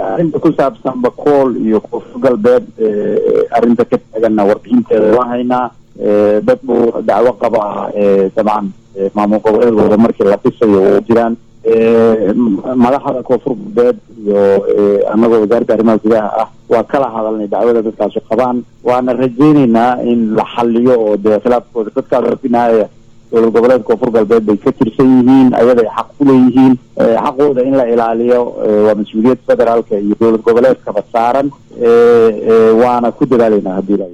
arrinta ku saabsan bakool iyo koonfur galbeed arrinta ka taaganna warbixinteeda waan haynaa dad buu dacwo qabaa dabcan maamul goboleedkooda markii la dhisayo oo jiraan madaxda koonfur galbeed iyo anagoo wasaaradda arrimaha gudaha ah waa kala hadalnay dacwada dadkaasu qabaan waana rajayneynaa in la xaliyo oo dee khilaafkooda dadkaas binaaya dowlad goboleedka koonfur galbeed bay ka tirsan yihiin ayaday xaq ku leeyihiin xaqooda in la ilaaliyo waa mas-uuliyad federaalka iyo dowlad goboleedkaba saaran waana ku dadaaleynaa haddii la